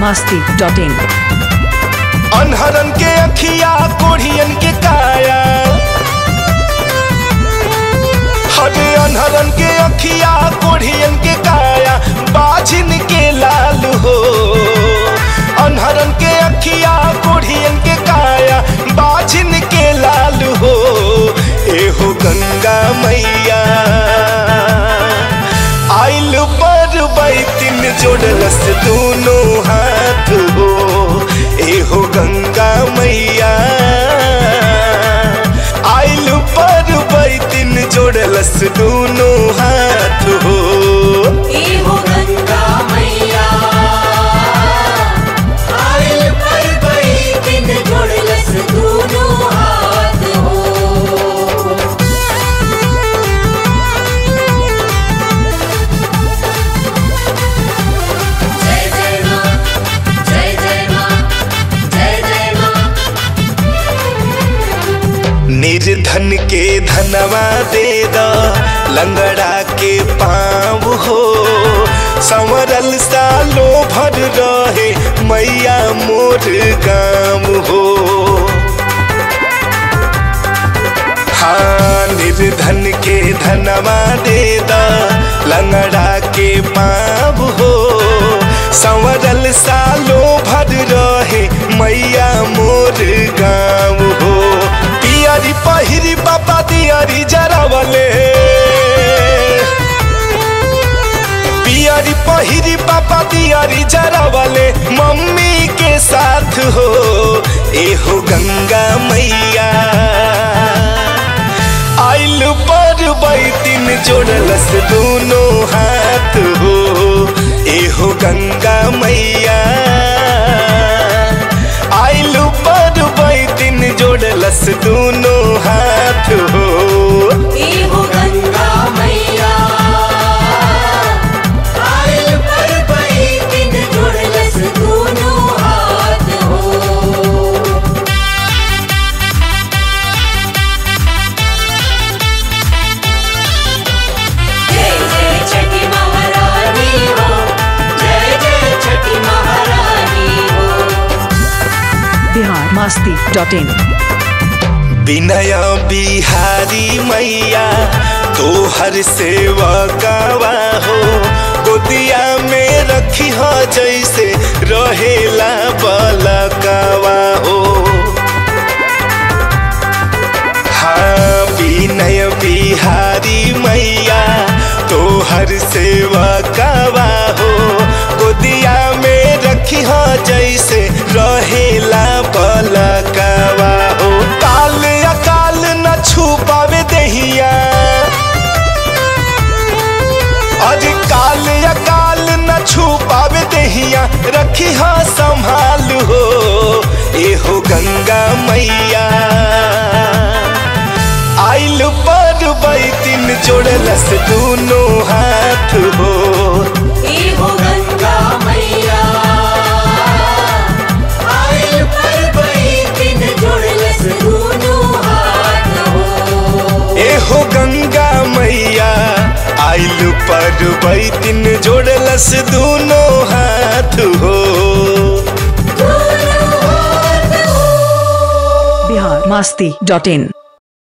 masti dot in. अनहरन के अखिया कोढ़ियन के काया हरे अनहरन के अखिया कोढ़ियन के काया बाझिन के लाल हो अनहरन के अखिया कोढ़ियन के काया बाझिन के लाल हो एहो गंगा मैया आइल पर बैतिन जोड़लस दोनों हाथ हो एहो गंगा मैया आइल पर बैतिन जोड़लस दोनों हाथ हो एहो गंगा मैया आइल पर बड़ी दिन जोड़लस दोनों हाथ हो जय जय माँ जय जय माँ जय जय माँ निर्धन के धनवा दे द लंगड़ा के पाँव हो संवरल सालो भर रहे मैया मोर गाम हो हाँ निर्धन के धनवा दे द लंगड़ा के पाँव हो संवरल सालो भर रहे मैया मोर गाँव हो पियरी पहिरी बाबा दियरी जरावले पियरी पहिरी पापा दियरी जरावले मम्मी के साथ हो एहो गंगा मैया आइल पर बैतिन जोड़लस दोनों हाथ हो एहो गंगा मैया आइल पर बैतिन जोड़लस दोनों हाथ हो एहो गंगा मैया आइल पर बड़ी दिन जोड़लस दोनों हाथ हो जय जय छठी महारानी हो जय जय छठी महारानी हो Bihar masti dot in. विनय बिहारी मैया तोहर सेवा गावा हो गोदिया में रखी हो जैसे रहेला बलकावा हो हाँ विनय बिहारी मैया तोहर सेवा गावा हो गोदिया में रखी हो जैसे रहेला बलकावा हो काल अकाल न छुपावे दहिया अरे काल अकाल न छुपावे दहिया रखी हा संभाल हो एहो गंगा मैया आइल पर बैतिन जोड़लस दोनों हाथ हो एहो गंगा मैया आइल पर बड़ी दिन जोड़लस दोनों हाथ हो एहो गंगा मैया आइल पर बैतिन जोड़लस दोनों हाथ हो दोनों हाथ हो Bihar masti dot in.